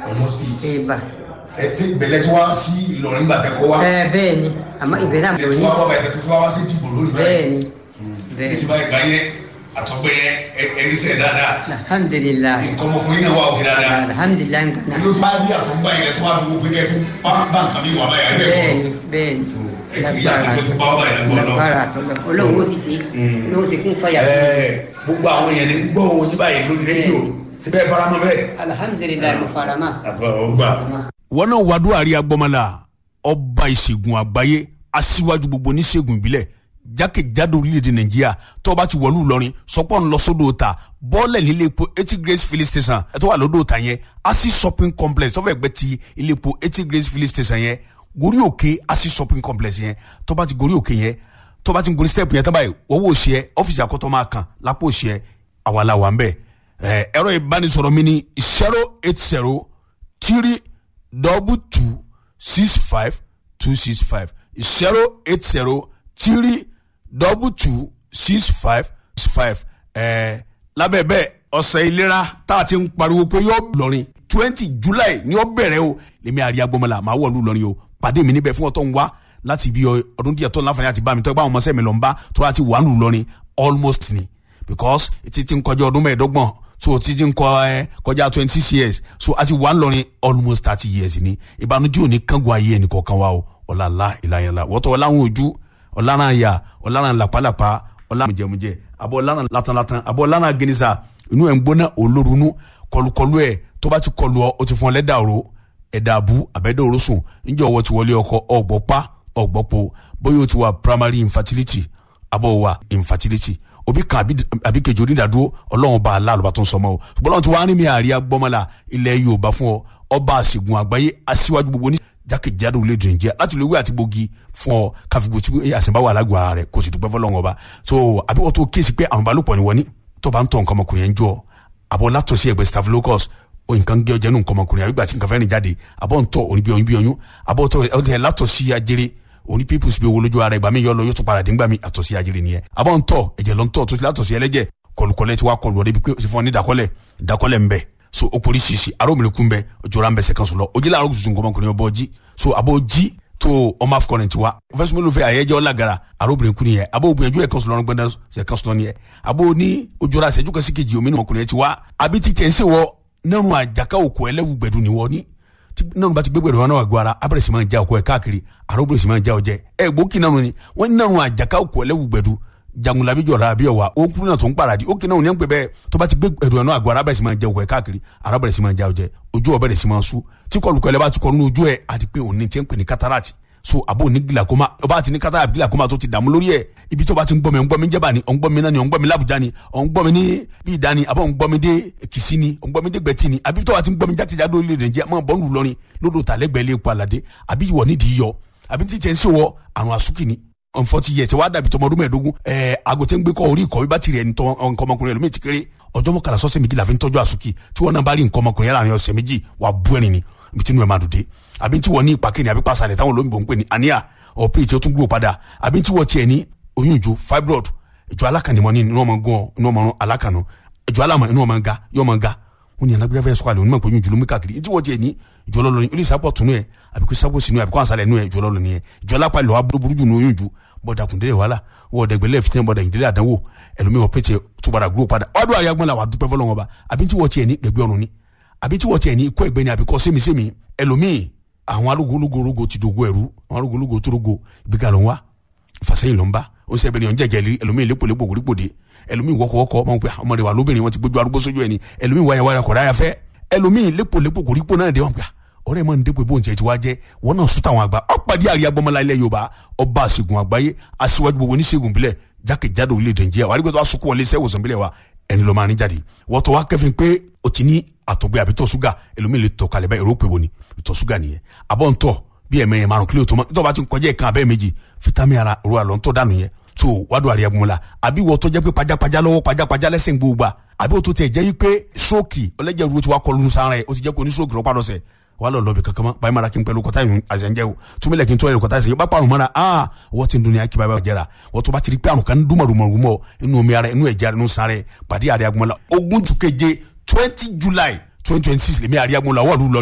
Ọ̀yọ́ state ìbà ẹ ti ìbẹ̀lẹ̀ tí wá sí Ìlọrin gbàtẹ́ kọ́ wá ẹ bẹ́ẹ̀ ni àmọ́ ìbẹ̀rẹ̀ àmọ́ ilẹ̀ tí ní wá wá báyìí tẹ́tí wá wá sí dìbò lórí bẹ́ẹ̀ ni bẹ́ẹ̀ ìsìn báyìí gbà yẹn àtọ̀gbẹ́ yẹn ẹni sẹ̀ dáadáa alhamdulilayi nǹkan ọmọkùnrin náà wà òkè dáadáa alhamdulilayi nǹkan ló bá rí àtọ̀gbà yẹn tó wá fi wọ́pẹ́ kẹ́ tó bá bá nǹkan mi wà báyìí ẹgbẹ́ bẹ́ẹ̀ kọ́ ni bẹ́ẹ̀ ni ẹ̀sìn yìí àtọ̀gbẹ́ tó bá wà báyìí lọ́wọ́ lágbára àtọ́lọ́ olóhùn ó sì ṣe olóhùn sì kún fọyà gbogbo àwọn èèyàn ní gbọ́ ohun yín báyìí lórí rédíò síbẹ̀ faramọ́ bẹ́ẹ̀. alhamdulilayi mo fara mọ́ àfọwọ́gbà. wọn náà wàdú àríyá gbọmọlá ọba ìṣègùn àgbáyé aṣíwájú gbogbo oníṣègùn ìbílẹ̀ jákèjádò orílẹ̀-èdè nàìjíríà tó o bá ti wọ̀lú ìlọrin sọpọ́ ń lọ sódò ta bọ́ọ̀lẹ̀ nílé epo eighty grace filling station ẹ̀ tó wà lódò ta yẹn asi shopping complex tó fẹ́ gbẹ́ ti ilé epo eighty grace filling station yẹn gorí òkè asi shopping complex yẹn tó bá ti gorí òkè yẹn tó bá ti gorí step yẹn tó báyìí owó òṣì ẹ ọ́fíìsì àkọ́tọ́ máa kàn lápò òṣì ẹ àwàlà wà ń bẹ̀ ẹ̀ ẹ̀rọ ìbánisọ̀rọ̀ mi ni zero eight zero three double two six five two six five zero eight zero three double two six five six five ẹ̀ẹ́ lábẹ́ bẹ́ẹ̀ ọ̀sẹ̀ ìlera tá a ti ń pariwo pé yóò lọrin twenty july ni ó bẹ̀rẹ̀ o lèmi àríyá gbọmọlá màá wọ̀lú lọrin o pàdé mi níbẹ̀ fún ọtọ́ ń wá láti ibi ọdún díẹ̀ tó ń láǹfààní àti bá mi tọ́ ẹ bá àwọn ọmọọṣẹ́ mi lọ ń bá tó láti wà lù lọrin almost ni because ti ti ń kọjá ọdún mẹ́ẹ̀ẹ́dọ́gbọ̀n so ti ti ń kọ ẹ kọjá twenty six years so a ti wà ń lọrin almost thirty years ni ìbànújẹ́ òní kángun ayé ẹnì kọ̀ọ̀kan wa o ọ̀làlá ìlànà wọ́tọ̀ ọ̀làwọn ojú ọ̀làrán àyà ọ̀làrán làpálàpá ọ̀làrán mùjẹmùjẹ àbọ̀ ọ̀làrán latanlatan àbọ̀ ọ̀làrán gẹnisa inú ẹ̀ ń gbóná olórunú kọlùkọlù ẹ̀ tó bá ti kọlù ọ o ti fún ọ lẹ́dà òró ẹ̀dà àbú àbẹ́dẹ̀ òró sùn níjọ́ ọwọ́ ti wọlé ọkọ ọ̀gbọ́pá ọ̀gbọ́po bóyá o ti wà primary infertility àbọ̀ wà infertility òbí kan àbí- àbí kejì onídàádúró ọlọ́run bá aláàlú bá tó ń sọmọ o ṣùgbọ́n ọlọ́run ti wá ní mi àríyá gbọ́mọlá ilẹ̀ yorùbá fún ọ ọba àṣègùn àgbáyé aṣíwájú gbogbo ní jákèjádò orílẹ̀-èdè nàìjíríà láti lè wí àti gbòógì fún ọ káfíńgbò tí àṣẹ̀báwá alágbó ara rẹ̀ kò sì dúpẹ́ fọlọ́run ọba so àbí wọ́n tó kíyèsí pé àrùn balùpọ̀ ni wọ́n ní tó bá ń tọ̀ nǹkan ọmọkùnrin yẹn jọ àbọ̀ látọ̀sí ẹgbẹ́ staphylococcus o nǹkan gé ọjà nù nǹkan ọmọkùnrin àbí gbà tí nǹkan fẹ́ẹ́ rìn jáde àbọ̀ ń tọ̀ òní bí oyún bí oyún àbọ̀ tọ̀ ẹ̀ látọ̀sí ajere òní pípùsì bí owó lójú ara ìgbà mi yọ lọ yóò tún padà dé ńgbà mi àtọ̀sí ajere nìyẹn àbọ̀ ń tọ̀ ẹ̀jẹ̀ lọ ń tọ̀ tó ti látọ̀sí ẹlẹ́jẹ̀ kọlùkọlẹ̀ ti wá kọlù ọdẹ bí pé o ti fún ọ ní ìdákọ́lẹ̀ ìdákọ́lẹ̀ ń bẹ so o poli sisi aromire kun bẹ ojora ń bẹ sẹkan sọlọ ojila arọ tuntun kọmọ kùnìyàn bọ jí so abo jí tó ọmọ afọkọrin tiwa fẹsùn mélòó fẹ àyẹjẹ ọlágara aromire kun yẹ abo gbìyànjú ẹ kan sọlọ gbẹdẹ sẹkan sọlọ ni yẹ abo ní ojora sẹjú kasi kejì omi ní ọmọkùnrin tiwa àbí títẹ ẹsẹ wọ nínú àjàká òkò ẹlẹwù gbẹdù ni wọ ní tí nínú bá ti gbé gbẹdù wọn náà wà gbọ ara abẹrẹ sì máa ń já òkò ẹ káàkiri aromire sì máa ń já ọjẹ ẹ gbókì náà ni wọn nínú àjàká òkò ẹlẹwù gbẹdù jagunlabi jọra abi ọwa o kúrú náà tó ń paradi ó kí náà ní ẹgbẹ bẹẹ tó bá ti gbé ẹrù ẹnu àgọ arábẹrẹ sì máa jẹ òkò ẹ káàkiri arábẹrẹ sì máa já ọjẹ ojú ọbẹrẹ sì máa sú tí kọlùkọ ẹlẹ bá ti kọ nínú ojú ẹ àti pé òní tí ń pè ní katarati so àbò ní gilakoma ọba àti ní katarati gilakoma tó ti dààmú lórí ẹ ibi tó bá ti ń gbọmi ọ̀ngbọmi jẹba ni ọ̀ngbọmi náà ni ọ̀ngbọmi làbújá ni ọ̀ngbọmi ní bí ìdá ni àbọ̀ ọ̀ngbọmi dé kìsí ni ọ̀ngbọmi dé gbẹ̀tì ni àbí tó bá ti ń gbọmi jákèjádò orílẹ̀-èdè Nàìjíríà máa bọ́ ń lù lọ́rin lódò tàlẹ́gbẹ̀ẹ́ lé epo àlàdé àbí ìwọ nídìí yọ àbí títẹ̀ ń ṣèwọ àrùn àsúkì ni on forty years wa dàbí tọmọ ọdún mẹ́ẹ̀ẹ́dógún ẹẹ agote ń gbé kọ orí ìkọ̀wé bá tirẹ̀ nǹkan ọmọkùnrin ẹlòmíì ti kéré ọjọ́ mọ́kànlá sọ́sẹ̀ méjì la fi ń tọ́jú àsùkì tí wọ́n náà bá rí nǹkan ọmọkùnrin yàrá àárín ọ̀sẹ̀ méjì wà bú ẹ̀rìn ni ibi tí inú ẹ̀ máa dùn dé àbí tí wọ́n ní ìpàkẹ́ ni àbí pàṣàlẹ̀ táwọn olóyìnbó ń pè ní àníyà ọ̀pẹ́ tí ó tún gbúrò padà àbí tí wọ́n tiẹ̀ ní oyún ìjó fibroid ìjọ alákànnìmọ́ ní inú ọmọ gan inú ọmọ alákànnù ìjọ alámọ̀ inú ọmọ ga yọ ọmọ ga wọn ní alágbèbá fẹsọ àlè onímọ̀ pé oyún jùlọ mú káàkiri tí wọ́n tiẹ̀ ní ìjọ lọ́lọ́ ní olùsí sápọ̀ tunu ẹ̀ àbí kó sápọ̀ sínú ẹ̀ àbí kó àṣàlẹ̀ nù ẹ̀ ìjọ lọ́lọ́ nìyẹn ìjọ alápá ìlọ́wà burúkú jù ní oyún jù bọ́dà kùndélé wàhálà wọ́ọ̀dà ìgbẹ́lẹ̀ fitinẹ bọ́dà ìdílé àdánwò ẹlòmíì wọ́n pété túbàdà gúrò padà ọdún àyàgbọ́n la wà dúpẹ́ fọlọ́ wọn ba àbí tí wọ́n tiẹ̀ ní gbẹgbẹ́ ọ̀run ni àbí tí wọ́n tiẹ̀ ní ikọ́ ẹgbẹ́ ni àbí kọ́ sémisémi ẹlòmíì àwọn arúgbólógórógó ti dogo ẹrú àwọn arúgbólógó tó rogo ìgbéga ló ń wá fàsẹ́yìn ló ń bá ó sẹ́ bẹ́ẹ̀ ni ọ̀njẹ́ jẹ́lí ẹlòmíì lépolépo gbòdìgbòdì ẹlòmíì wọ́kọ̀wọ́kọ̀ ọmọ pé ọmọdé wa lóbìnrin wọn ti gbójú arúgbó sójú ẹni ẹlòmíì wáyà wáyà kọ̀dá yàfẹ́ ẹlòmíì lépolépo gbòdìgbò náà dé wọn gbà ọ̀rẹ́ mọ ní dépò bóun tiẹ̀ ti wá jẹ́ wọn náà sún táwọn àgbà ọ̀pàdé àríyá gbọmọlá ilẹ̀ yorùbá ọba àṣègùn àgbáyé aṣíwájú gbogbo oníṣègùn bílẹ̀ jákèjádò orílẹ̀-èdè nàìjíríà wà á rí pé tó wá sunkún wọlé iṣẹ́ ìwòsàn bílẹ̀ wa ẹni ló máa ní jáde wọ́n tó wá kẹ́fìn pé o ti ní àtọ̀gbẹ́ àbí tọ̀ ṣúgà ẹlòmíì lè tọ̀ kalẹ̀ bá èrò pé bo ni ìtọ̀ ṣúgà nìyẹn àbọ̀ ń tọ̀ bí ẹ̀mẹ́ yẹn márùn kílò tó mọ́ nítorí bá ti ń kọjá ẹ̀kan abẹ́ méjì fítámì ara ro àlọ́ ń tọ́ dànù yẹn tó wádùn àríyá gbọmọlá àbí wọ́n tó jẹ́ pé pajápajá lọ́wọ́ pajápajá lẹ́sẹ̀ gbogbo àbí wọ́n tó tẹ̀ jẹ́ pé stroke ọlẹ́jẹ̀ ru ti wá kọlu sára ẹ̀ o ti jẹ́ kó ní stroke rọ́pàá lọ́sẹ̀ wà lọ lọbi kankan mọ báyìí mara kí n pẹ̀lú kọta yìí àzẹnjẹ o túnbílẹ̀ kí n tọ́ yẹrẹ kọta yìí bá pa àrùn mọ́ra aa wọ́n ti ń dunya kí báyìí jẹ́ra wọ́n tó bá ti rí pé àrùn kan ń dúnmọ̀ dúnmọ̀ dúnmọ̀ inú omi ara inú ẹ̀jẹ̀ inú sáré pàdé àríyá gbọ́n la ogún ju keje twenty july twenty twenty six lèmi àríyá gbọ́n la wọ́ọ̀lù lọ